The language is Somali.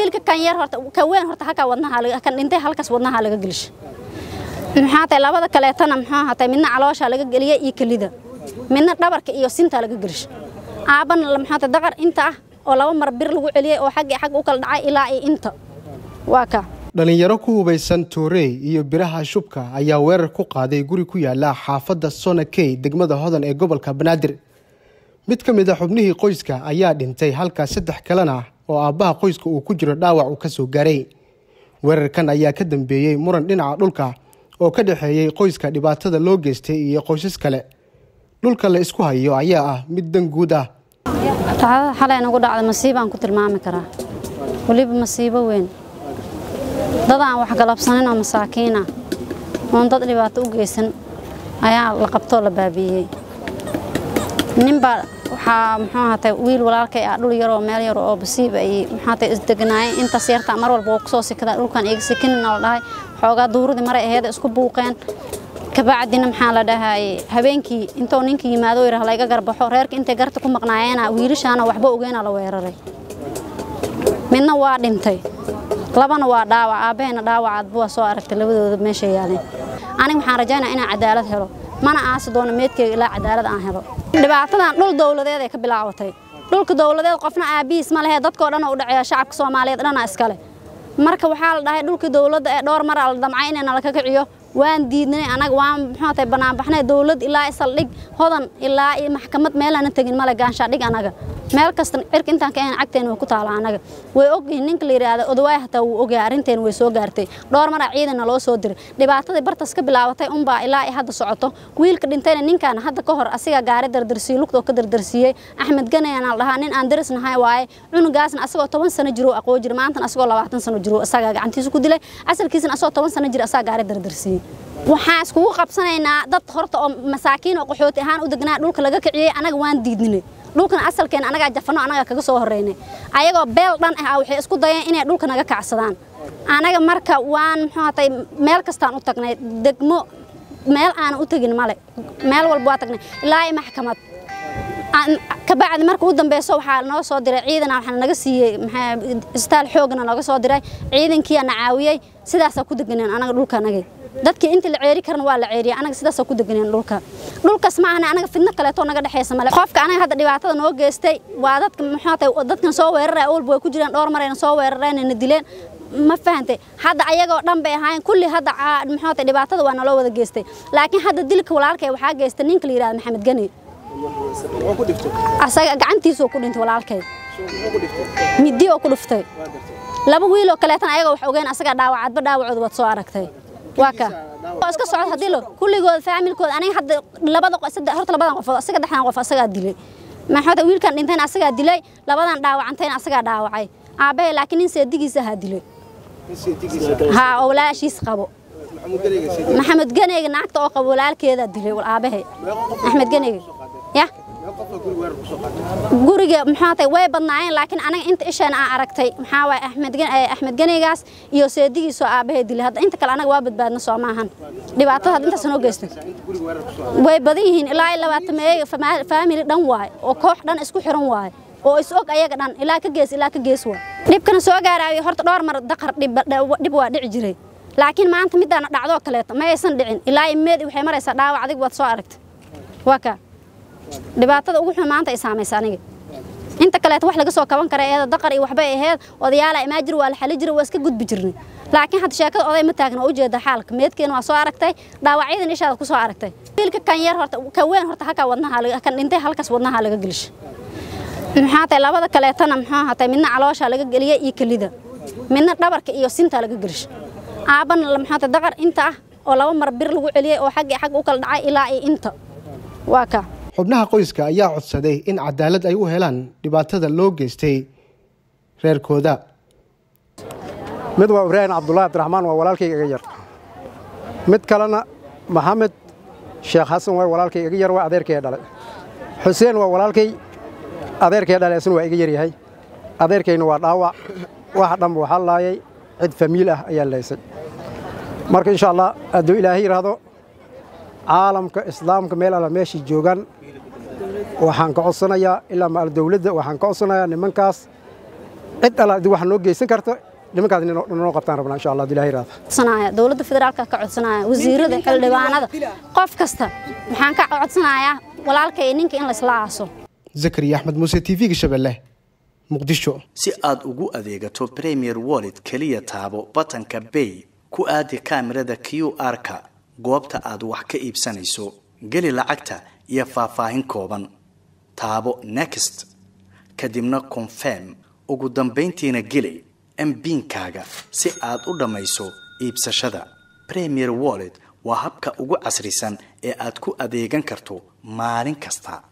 wiilka kan yar horta ka weyn horta halkaa wadnaha kan dhintay halkaas wadnaha laga gelisha maxaa tahay labada kaleetana muxuu hatay midna caloosha laga geliya iyo kelida midna dhabarka iyo sinta laga gelisha aabana maxaa tahay daqar inta ah oo laba mar bir lagu celiyay oo xagga xagga u kala dhacay ilaa iyo inta waa ka dhalinyaro ku hubaysan toorey iyo biraha shubka ayaa weerar ku qaaday guri ku yaala xaafadda sonakey degmada hodan ee gobolka banaadir mid ka mid a xubnihii qoyska ayaa dhintay halka saddex kalena oo aabbaha qoyska uu ku jiro dhaawac uu ka soo gaaray weerarkan ayaa ka dambeeyey muran dhinaca dhulka oo ka dhexeeyey qoyska dhibaatada loo geystay iyo qoysas kale dhulka la isku hayo ayaa ah mid dan guud ah dhacdada xalay nagu dhacda masiibaan ku tilmaami karaa weliba masiibo weyn dad aan wax galabsanin oo masaakiin ah oon dad dhibaato u geysan ayaa la qabtoo la baabiiyey ninbaa waxaa muxuu ahaatay wiil walaalkay ah dhul yaroo meel yar oo basiib ay muxuu ahaatay isdegnaayeen intaas yarta mar walba waa kusoo sikadaan dhulkan iga sikinina la dhahay xoogaa duuradii maray aheeda isku buuqeen kabacdina maxaa la dhahay habeenkii intuu ninka yimaado yidhaah layga garbaxo reerka intay garta ku maqnaayeena wiilashaana waxba ogeena la weeraray midna waa dhintay labana waa dhaawac aabbaheena dhaawacaadba waa soo aragtay labadooda meesha yaaleen aniga waxaan rajaynaa inaan cadaalad helo mana aasi doono meedkeyga ilaa cadaalad aan helo dhibaatadan dhul dowladeed ay ka bilaabatay dhulka dowladeed qofna aabihiis ma lehe dadkoo dhan u dhaceeya shacabka soomaaliyeed dhana iskale marka waxaa la dhahay dhulkii dowladda ee dhowr mar la damcay inay nala ka kiciyo waan diidnay anaga waan muxuu tahay banaanbaxnay dowlad ilaa saldhig hodan ilaa iyo maxkamad meelana tegin male gaanshaadhig anaga meel kasta cirka intaan ka ahayn cagteena way ku taala anaga way ogyihiin ninka la yidhaahdo odawaay hataa wuu ogyahay arrinteena way soo gaartay dhowr mara ciidana loo soo diray dhibaatadii bartas ka bilaabatay unbaa ilaa ay hadda socoto wiilka dhintayna ninkan hadda ka hor asigaa gaari dardarsiiyey lugtoo ka dardarsiiyey axmed ganayana la dhahaa nin aan daris nahay waaye cunugaasna asagoo toban sano jiruu aqoo jira maantana asagoo labaatan sano jiruu asagaa gacantiisa ku dilay asalkiisana asagoo toban sano jira asagaa gaari dardarsiiyey waxaan iskugu qabsanaynaa dad horta oo masaakiin oo qaxooti ahaan u degnaa dhulka laga kiciyey anaga waan diidninay dhulkan asalkeena anagaa jafano anagaa kaga soo horeynay ayagoo beel dhan ah waxay isku dayeen inay dhulka naga kacsadaan anaga marka waan muxuu hatay meel kastaan u tagnay degmo meel aan u tegin male meel walba waa tagnay ilaa i maxkamad kabacdi marka u dambeyso waxaa noo soo diray ciidana waxaa naga siiyey isbitaal xoogana nooga soo diray ciidankiia na caawiyey sidaasaa ku deganeen anaga dhulka anagay dadkii inta la ceeri karna waa la ceeriyay anaga sidaasaa ku deganeen dhulka dhulkaas ma ahna anaga fidno kaleetoo naga dhexeysa male qofka anaga hadda dhibaatada noo geystay waa dadka muxuu tahay dadkan soo weeraraya awalba way ku jireen dhowr marayna soo weerareen na dileen ma fahantay hadda ayagoo dhan bay ahaayeen kulli hadda muxuu tahay dhibaatada waa naloo wada geystay laakiin hadda dilka walaalkay waxaa geystay ninka la yidhahda maxamed gani asaga gacantiisuu ku dhintay walaalkay midi oo ku dhuftay laba wiiloo kaleetana ayagoo wax ogeen asagaa dhaawacadba dhaawacooda waad soo aragtay waa ka iska socod haddii lo kulligooda faamilkooda aniga hadda labada horta labadan qofood asaga dhexdan qof asagaa dilay maxaa wiilkan dhintayna asagaa dilay labadan dhaawacantayna asagaa dhaawacay aabbahay laakiin nin seedigiisa ahaa dilay haa oo walaashiis qabo maxamed ganeyga naagta oo qabo walaalkeedaa dilay aabahay axmed ganeyga ya guriga maxaa tahay way badnaayeen laakiin anaga inta isheena aan aragtay maxaa waay axmed axmed ganeygaas iyo seedigiisoo aabbahay dilay hadda inta kale anaga waa badbaadna soo maahan dhibaatada hadda intaas noo geystay way badan yihiin ilaa iyo labaatan meeyo faamili dhan waay oo koox dhan isku xiran waay oo is og ayaga dhan ilaa ka gees ilaa ka gees waay dhibkana soo gaaraayo horta dhowr mar daqar dhib waa dhici jiray laakiin maanta midaana dhacdoo kaleeto ma aysan dhicin ilaa iyo meedi waxay maraysaa dhaawac adig waad soo aragtay waa kaa dhibaatada ugu xun maanta ay saamaysa aniga inta kaleeto wax laga soo kaban kara eeda daqar iyo waxbay ahayd odayaala imaa jir waa la xali jira waa iska gudbi jirnay laakiin hadda sheekada oday ma taagna waa ujeeda xaalka meedkeena waa soo aragtay dhaawacyadan ishaada ku soo aragtay wiilka kan yar horta ka weyn horta halkaa wadnaha kan dhintay halkaas wadnaha laga gelisha maxaa tahay labada kaleetana muxuu hatay midna caloosha laga geliya iyo kelida midna dhabarka iyo sinta laga gelisha aabana maxaa tahay daqar inta ah oo laba mar bir lagu celiyey oo xagga xagga u kala dhacay ilaa iyo inta waa ka xubnaha qoyska ayaa codsaday in cadaalad ay u helaan dhibaatada loo geystay reerkooda mid waa ibraahim cabdulaahi abdiraxmaan waa walaalkayga iga yar mid kalena maxamed sheekh xasan waa walaalkay iga yar waa adeerkay dhalay xuseen waa walaalkay adeerkay dhalay isna waa iga yaryahay adeerkayna waa dhaawac waxa dhanba waxaa laayay cid famiil ah ayaa laysay marka insha allah hadduu ilaahay yidhaahdo caalamka islaamka meel alla meeshai joogaan waxaan ka codsanayaa ilaa maal dawladda waxaan ka codsanayaa nimankaas cid alla haddii wax noo geysan karto nimankaas noo qabtaan rabnaa insha allah ilahay raada codsanaya dowladda federaalka ka codsanaya wasiirada xildhibaanada qof kasta waxaan ka codsanayaa walaalka iyo ninka in laysla aaso zakariya axmed muuse t v-ga shabeelle muqdisho si aad ugu adeegato premier wallet keliya taabo batanka bay ku aadi kaamirada q r-ka goobta aad wax ka iibsanayso geli lacagta iyo faahfaahin kooban taabo next kadibna confirm ugu dambayntiina geli mbiinkaaga si aad u dhammayso iibsashada premier wallet waa habka ugu casrisan ee aad ku adeegan karto maalin kasta